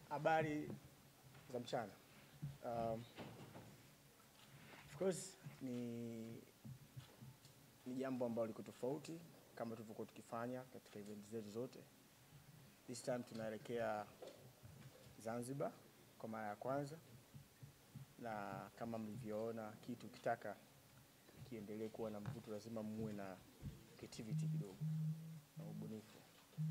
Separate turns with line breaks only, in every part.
Habari za mchana. Um, of course ni ni jambo ambalo liko tofauti kama tulivyokuwa tukifanya katika event zetu zote. This time tunaelekea Zanzibar kwa mara ya kwanza, na kama mlivyoona, kitu ukitaka kiendelee kuwa na mvuto, lazima muwe na creativity kidogo na ubunifu.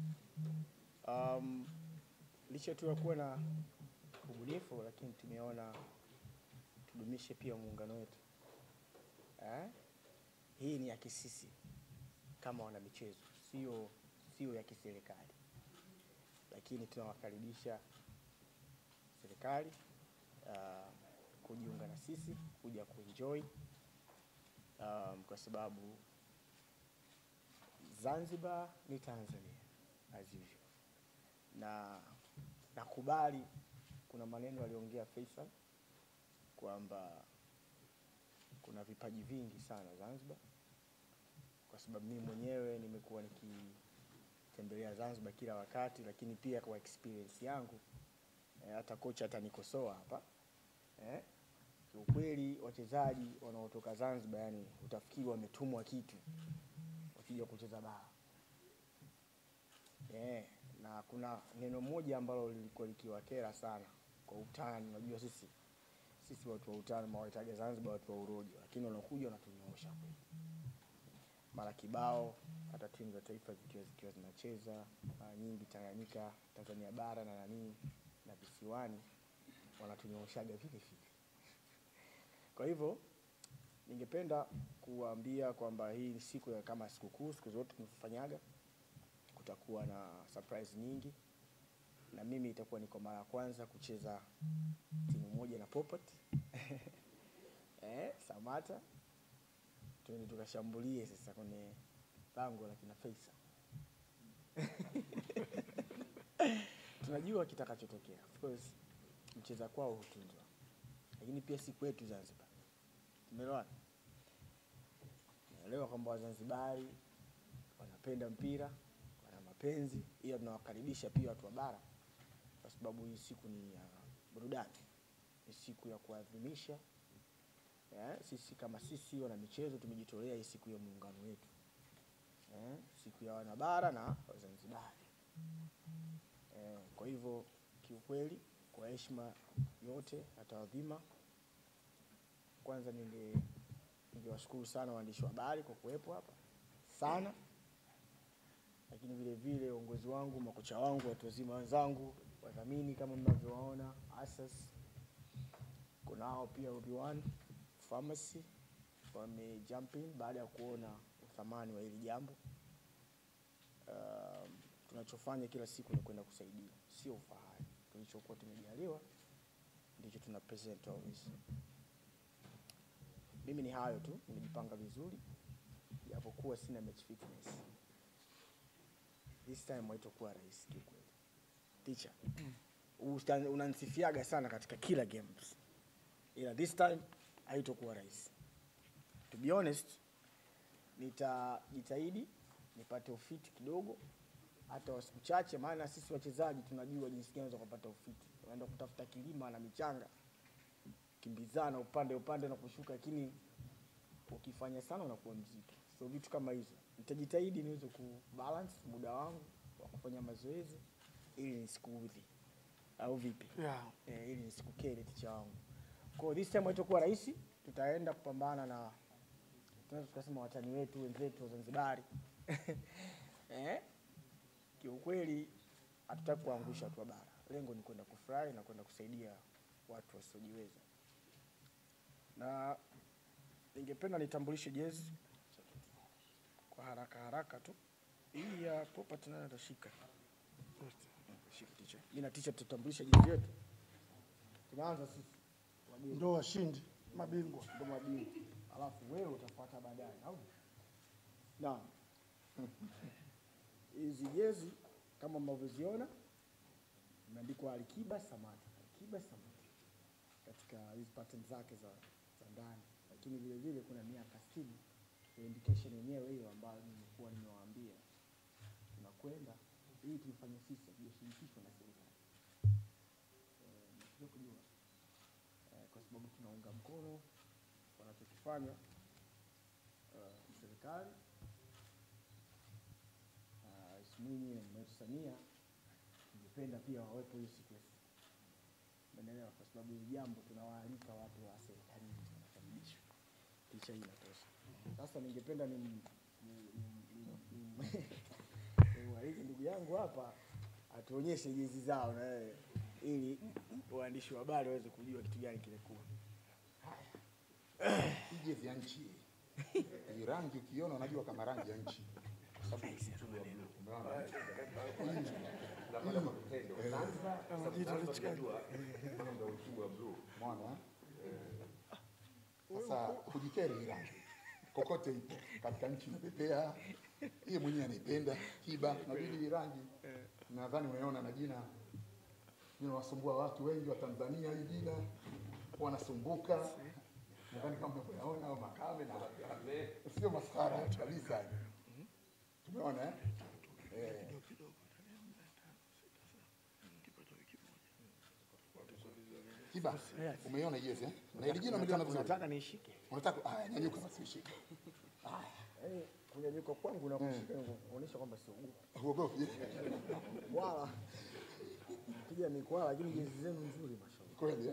Um, licha tu ya kuwa na ubunifu, lakini tumeona tudumishe pia muungano wetu eh? Hii ni ya kisisi kama wana michezo, sio sio ya kiserikali, lakini tunawakaribisha serikali uh, kujiunga na sisi kuja kuenjoy um, kwa sababu Zanzibar ni Tanzania as usual, na nakubali kuna maneno aliongea Faisal kwamba kuna vipaji vingi sana Zanzibar, kwa sababu mimi mwenyewe nimekuwa nikitembelea Zanzibar kila wakati, lakini pia kwa experience yangu eh, hata kocha atanikosoa hapa eh, kiukweli wachezaji wanaotoka Zanzibar, yani utafikiri wametumwa kitu wakija kucheza bara eh, na kuna neno moja ambalo lilikuwa likiwakera sana kwa utani. Unajua sisi sisi watu wa utani mawaitaga Zanzibar watu wa urojo, lakini wanakuja wanatunyoosha kweli mara kibao, hata timu za taifa zikiwa zikiwa zinacheza mara nyingi Tanganyika, Tanzania bara na nanii na visiwani wanatunyooshaga vile vile. Kwa hivyo ningependa kuwaambia kwamba hii ni siku ya kama sikukuu, siku zote tunafanyaga, kutakuwa na surprise nyingi, na mimi itakuwa ni kwa mara ya kwanza kucheza timu moja na Popat eh, Samata tuende tukashambulie sasa kwenye lango la kina Faisal. Tunajua kitakachotokea. Of course mcheza kwao hutunzwa, lakini pia si kwetu Zanzibar. Tumeelewana? Naelewa kwamba Wazanzibari wanapenda mpira, wana mapenzi, ila tunawakaribisha pia watu wa bara, kwa sababu hii siku ni ya burudani, ni siku ya kuadhimisha Eh, sisi kama sisi wana michezo tumejitolea hii siku ya muungano wetu eh, siku ya wanabara na Wazanzibari eh, kwa hivyo kiukweli, kwa heshima yote na taadhima, kwanza ninge ningewashukuru sana waandishi wa habari kwa kuwepo hapa sana, lakini vile vile uongozi wangu, makocha wangu, watu wazima wenzangu, wadhamini kama mnavyowaona, Asas kunao pia Obi-Wan Pharmacy wame jump in baada ya kuona uthamani wa hili jambo. Um, tunachofanya kila siku ni kwenda kusaidia, sio ufahari. Tulichokuwa tumejaliwa ndicho tuna present always. Mimi ni hayo tu, nimejipanga vizuri japokuwa sina match fitness. This time haitakuwa rahisi kiukweli. Teacher, usta- unanisifiaga sana katika kila games, ila this time haitokuwa rahisi. To be honest, nitajitahidi nipate ufiti kidogo, hata wa siku chache, maana sisi wachezaji tunajua jinsi gani unaweza kupata ufiti. Unaenda kutafuta kilima na michanga, kimbizana upande upande na kushuka, lakini ukifanya sana unakuwa mzito. So vitu kama hizo nitajitahidi niweze kubalance muda wangu wa kufanya mazoezi ili nisikuudhi, au vipi?
Yeah.
eh, ili nisikukere ticha wangu. Kwa hiyo this time haitakuwa rahisi, tutaenda kupambana na tunaweza tukasema watani wetu wenzetu wa Zanzibari eh? Kiukweli hatutaki kuangusha watu wa bara, lengo ni kwenda kufurahi na kwenda kusaidia watu wasiojiweza, na ningependa nitambulishe jezi kwa haraka haraka tu. Hii ya Popat nayo atashika shika ticha. Mimi na ticha tutatambulisha jezi yetu. Tunaanza sisi wageni
Ndo washindi mabingwa.
ndo mabingwa, alafu wewe utafuata baadaye, au naam? Hizi jezi kama mnavyoziona imeandikwa Alikiba Samata, Alikiba Samata katika hizi pattern zake za, za ndani, lakini vile vile kuna miaka sitini ndio indication yenyewe hiyo ambayo nimekuwa nimewaambia tunakwenda hii tulifanya sisi, hatujashirikishwa na serikali. kwa sababu tunaunga mkono wanachokifanya uh, serikali uh, Rais Mwinyi na mama yetu Samia. Tungependa pia wawepo hiyo siku ya Umeelewa? Kwa sababu hili jambo tunawaalika watu wa serikalini wanakaribishwa. Picha hii inatosha. Sasa ningependa ni nimwalike ndugu yangu hapa atuonyeshe jezi zao na yeye ili waandishi wa habari waweze kujua kitu gani kilikuwa.
Hii jezi ya nchi hii rangi ukiona unajua kama rangi ya nchi Kwa sababu ni mchoro wa blue. Umeona? Umeona? Sasa hujikeri hii rangi kokote ipo katika nchi inapepea, yeye mwenyewe anaipenda kiba, nabidi hii rangi. Nadhani umeona na jina linawasumbua watu wengi wa Tanzania, hii jina wanasumbuka. Nadhani kama mnavyoyaona au makame na sio maskhara kabisa. Tumeona eh? Eh. Kiba, umeiona jezi eh? Na ile jina umeliona vizuri.
Unataka nishike?
Unataka ah, nyanyuka basi ushike.
Yaani kunyanyuka kwangu na kushika kuonyesha kwamba sio gumu.
Huogopi?
Wala piga mikwala, lakini jezi zenu nzuri mashallah.
Kweli eh?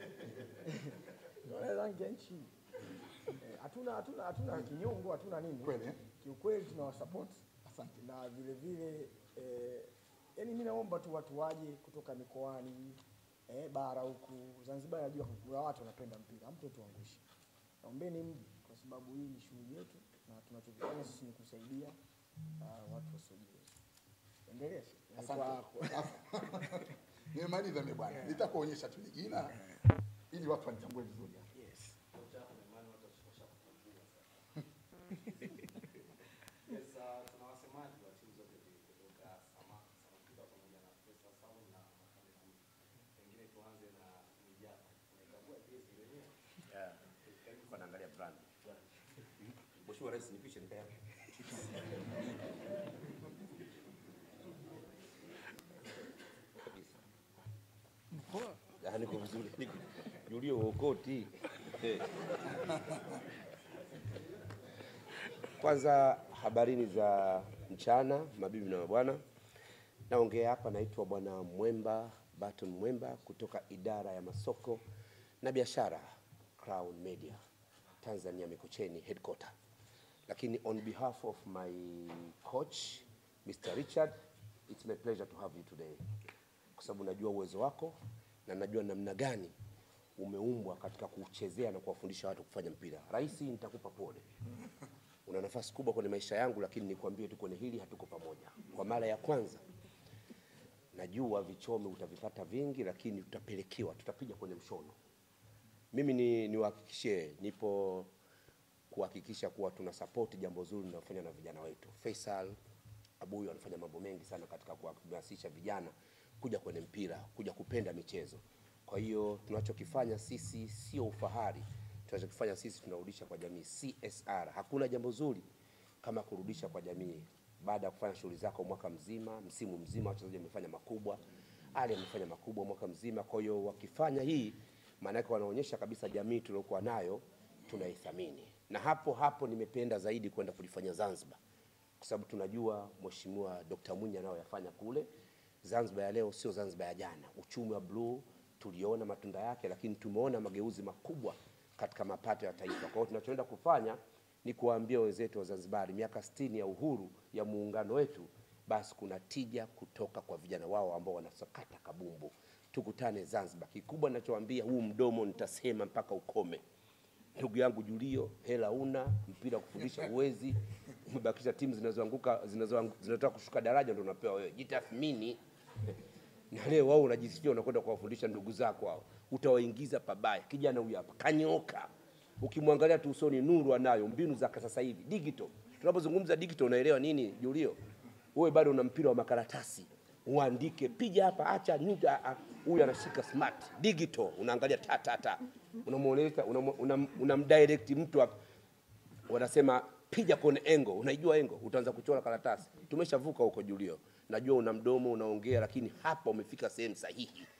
Wala rangi ya nchi Eh, hatuna hatuna hatuna kinyongo, hatuna nini.
Kweli eh?
Kiukweli tunawasupport
Asante.
na vile vile eh, yani mimi naomba tu watu waje kutoka mikoani eh, bara huku Zanzibar. Najua kuna watu wanapenda mpira, hamtotuangusha. Naombeni mje, kwa sababu hii ni shughuli yetu na tunachokifanya sisi ni kusaidia uh, watu wasiojiweza. Endelea Sheikh. Yani
Asante.
kwako.
Nimemaliza mimi bwana. Nitakuonyesha tu jina ili watu wanitambue vizuri.
Yes.
Yes, uh, tuna wasemaji wa timu zote mbili kutoka Sama- Samakuta pamoja na Pesa Sound na Makame Food. Pengine tuanze na Mwijapa. Unaikagua jezi wenyewe?
Kwa naangalia brand. Mheshimiwa Rais nipishe nika yako. Kabisa. Ah, niko vizuri. Niko Julio uokoti. Eh. Kwanza habarini za mchana, mabibi na mabwana. Naongea hapa, naitwa Bwana Mwemba Baton Mwemba kutoka idara ya masoko na biashara Crown Media Tanzania Mikocheni headquarter. Lakini on behalf of my coach Mr. Richard, it's my pleasure to have you today, kwa sababu najua uwezo wako na najua namna gani umeumbwa katika kuchezea na kuwafundisha watu kufanya mpira. Rais, nitakupa pole una nafasi kubwa kwenye maisha yangu, lakini nikwambie tu kwenye hili hatuko pamoja. Kwa mara ya kwanza najua vichome utavipata vingi, lakini tutapelekewa, tutapiga kwenye mshono. Mimi ni niwahakikishie, nipo kuhakikisha kuwa tuna support jambo zuri linalofanywa na vijana wetu. Faisal Abuyu anafanya mambo mengi sana katika kuhamasisha vijana kuja kwenye mpira, kuja kupenda michezo. Kwa hiyo tunachokifanya sisi sio ufahari, tunachokifanya sisi tunarudisha kwa jamii, CSR. Hakuna jambo zuri kama kurudisha kwa jamii baada ya kufanya shughuli zako mwaka mzima, msimu mzima, wachezaji wamefanya makubwa, Ali amefanya makubwa mwaka mzima. Kwa hiyo wakifanya hii, maana yake wanaonyesha kabisa jamii tuliokuwa nayo tunaithamini, na hapo hapo nimependa zaidi kwenda kulifanya Zanzibar kwa sababu tunajua Mheshimiwa Dr. Mwinyi anayoyafanya kule Zanzibar ya leo sio Zanzibar ya jana. Uchumi wa bluu tuliona matunda yake, lakini tumeona mageuzi makubwa katika mapato ya taifa. Kwa hiyo tunachoenda kufanya ni kuwaambia wenzetu wa Zanzibar, miaka 60 ya uhuru ya muungano wetu, basi kuna tija kutoka kwa vijana wao ambao wanasakata kabumbu. Tukutane Zanzibar. Kikubwa ninachowaambia, huu mdomo nitasema mpaka ukome ndugu yangu Julio, hela una mpira kufundisha uwezi, umebakisha timu zinazoanguka zinazoangu- zinataka kushuka daraja, ndio unapewa wewe. Jitathmini. Na leo wao unajisikia unakwenda kuwafundisha ndugu zako hao, utawaingiza pabaya. Kijana huyu hapa kanyoka, ukimwangalia tu usoni, nuru anayo, mbinu za sasa hivi digital. Tunapozungumza digital, unaelewa nini Julio? Wewe bado una mpira wa makaratasi, uandike, piga hapa, acha nyuta. ah, Huyu anashika smart digital, unaangalia ta ta ta, unamuonesha unam- unam- unamdirect mtu hapa wanasema piga kwenye engo. Unaijua engo, utaanza kuchora karatasi. Tumeshavuka huko Julio, najua una mdomo unaongea, lakini hapa umefika sehemu sahihi.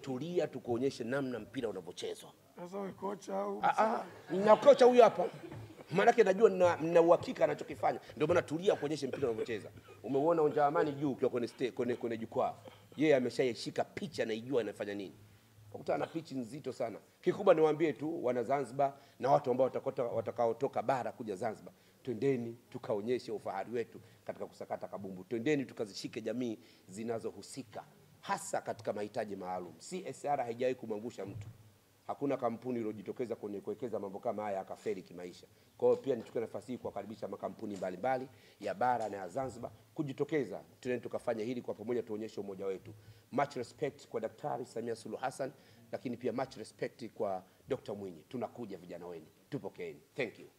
tulia, tukuonyeshe namna mpira unavyochezwa.
Sasa wewe kocha au
Ah, ah, na kocha huyu hapa maanake najua na, na uhakika anachokifanya, ndio maana tulia kuonyeshe mpira unavyocheza. Umeuona uwanja wa Amani juu ukiwa kwenye, sta- kwenye, kwenye jukwaa, yeye ameshaishika picha, anaijua anafanya nini. Ukutana na pichi nzito sana. Kikubwa niwaambie tu wana Zanzibar na watu ambao watakota- watakaotoka bara kuja Zanzibar, twendeni tukaonyeshe ufahari wetu katika kusakata kabumbu, twendeni tukazishike jamii zinazohusika hasa katika mahitaji maalum. CSR haijawahi kumwangusha mtu hakuna kampuni iliyojitokeza kwenye kuwekeza mambo kama haya akafeli kimaisha. Kwa hiyo pia nichukue nafasi hii kuwakaribisha makampuni mbalimbali ya bara na ya Zanzibar kujitokeza, tuende tukafanya hili kwa pamoja, tuonyeshe umoja wetu. Much respect kwa Daktari Samia Suluhu Hassan, lakini pia much respect kwa Dr. Mwinyi. Tunakuja vijana wenu, tupokeeni. Thank you.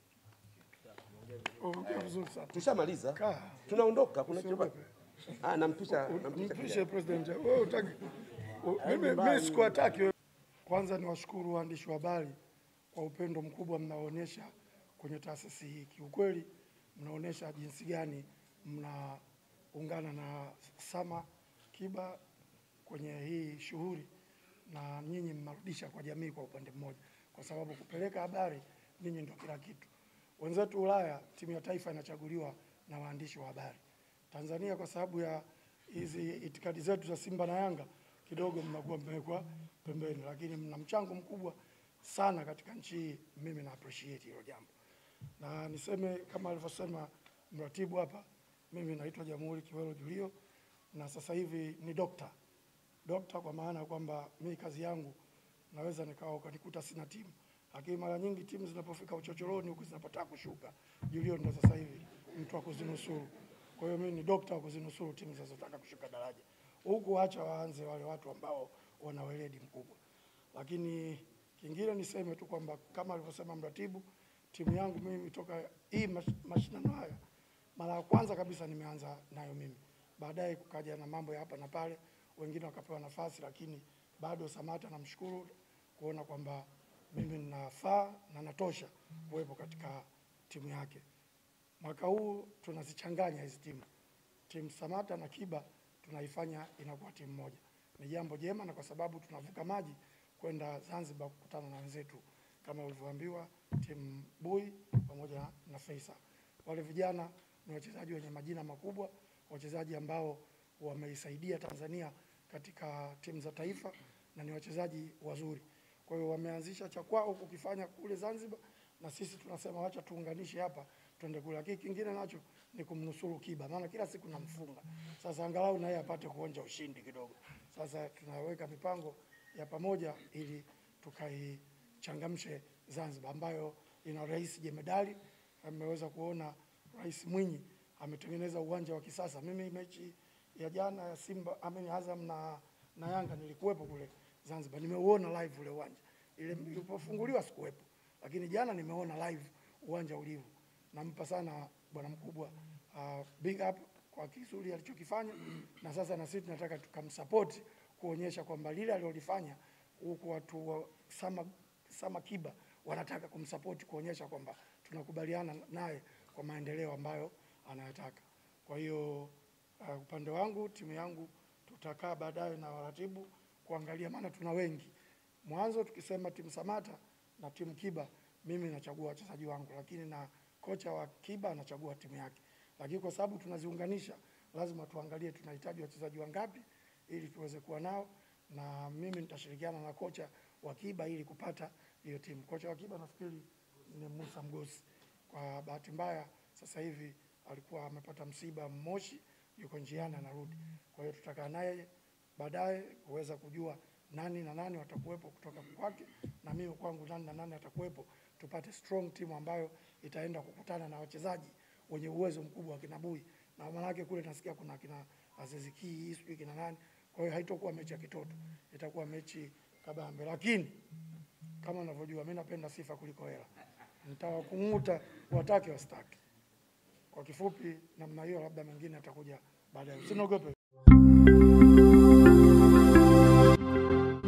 ongea vizuri sana.
Tushamaliza,
Kaa.
tunaondoka. Kuna kitu
Usiogope.
ah, nampisha nampisha
Mpishe
kijana.
president. Wewe utaki. u- Mimi mimi sikuwataki wewe. Kwanza niwashukuru waandishi wa habari kwa upendo mkubwa mnaoonyesha kwenye taasisi hii. Kiukweli mnaonyesha jinsi gani mnaungana na Sama Kiba kwenye hii shughuli na nyinyi mnarudisha kwa jamii kwa upande mmoja, kwa sababu kupeleka habari nyinyi ndio kila kitu. Wenzetu Ulaya, timu ya taifa inachaguliwa na waandishi wa habari. Tanzania kwa sababu ya hizi itikadi zetu za Simba na Yanga kidogo mnakuwa mmewekwa pembeni, lakini mna mchango mkubwa sana katika nchi hii. Mimi na appreciate hilo jambo, na niseme kama alivyosema mratibu hapa, mimi naitwa Jamhuri Kiwelo Julio na sasa hivi ni dokta dokta, kwa maana ya kwamba mimi kazi yangu naweza nikawa ukanikuta sina timu, lakini mara nyingi timu zinapofika uchochoroni huku zinapotaka kushuka, Julio ndo sasa hivi mtu wa kuzinusuru. Kwa hiyo mimi ni dokta wa kuzinusuru timu zinazotaka kushuka daraja, huku acha waanze wale watu ambao wana weledi mkubwa. Lakini kingine niseme tu kwamba kama alivyosema mratibu, timu yangu mimi toka hii mash- mashindano haya mara ya kwanza kabisa nimeanza nayo mimi, baadaye kukaja na mambo ya hapa na pale, wengine wakapewa nafasi, lakini bado Samata namshukuru kuona kwamba mimi ninafaa na natosha kuwepo katika timu yake. Mwaka huu tunazichanganya hizi timu, timu Samata na Kiba tunaifanya inakuwa timu moja. Ni jambo jema, na kwa sababu tunavuka maji kwenda Zanzibar kukutana na wenzetu kama ulivyoambiwa, timu Bui pamoja na Faisal. Wale vijana ni wachezaji wenye majina makubwa, wachezaji ambao wameisaidia Tanzania katika timu za taifa na ni wachezaji wazuri. Kwa hiyo wameanzisha cha kwao kukifanya kule Zanzibar, na sisi tunasema wacha tuunganishe hapa twende kule. Lakini kingine nacho ni kumnusuru Kiba, maana kila siku namfunga. Sasa angalau na yeye apate kuonja ushindi kidogo. Sasa tunaweka mipango ya pamoja ili tukaichangamshe Zanzibar ambayo ina rais jemedali. Ameweza kuona Rais Mwinyi ametengeneza uwanja wa kisasa. Mimi mechi ya jana ya Simba ameni Azam na, na Yanga nilikuwepo kule Zanzibar, nimeuona live ule uwanja. Ile ilipofunguliwa sikuwepo, lakini jana nimeona live uwanja ulivyo. Nampa sana bwana mkubwa uh, big up kwa kizuri alichokifanya, na sasa na sisi tunataka tukamsupport kuonyesha kwamba lile alilolifanya huku watu wa Sama, Sama Kiba wanataka kumsupport kuonyesha kwamba tunakubaliana naye kwa maendeleo ambayo anayataka. Kwa hiyo uh, upande wangu timu yangu tutakaa baadaye na waratibu kuangalia, maana tuna wengi. Mwanzo tukisema timu Samata na timu Kiba, mimi nachagua wachezaji wangu, lakini na kocha wa Kiba anachagua timu yake. Lakini kwa sababu tunaziunganisha, lazima tuangalie tunahitaji wachezaji wangapi ili tuweze kuwa nao, na mimi nitashirikiana na kocha wa Kiba ili kupata hiyo timu. Kocha wa Kiba nafikiri ni Musa Mgosi. Kwa bahati mbaya sasa hivi alikuwa amepata msiba Moshi, yuko njiani anarudi. Kwa hiyo tutakaa naye baadaye kuweza kujua nani na nani watakuwepo kutoka kwake na mimi kwangu nani na nani atakuwepo, tupate strong team ambayo itaenda kukutana na wachezaji wenye uwezo mkubwa wa kina Bui na maanake kule nasikia kuna kina Aziz Ki sijui kina nani. Kwa hiyo haitakuwa mechi ya kitoto, itakuwa mechi kabambe, lakini kama unavyojua mimi napenda sifa kuliko hela. Nitawakung'uta watake wasitake. Kwa kifupi namna hiyo, labda mengine atakuja baadaye. Usiniogope.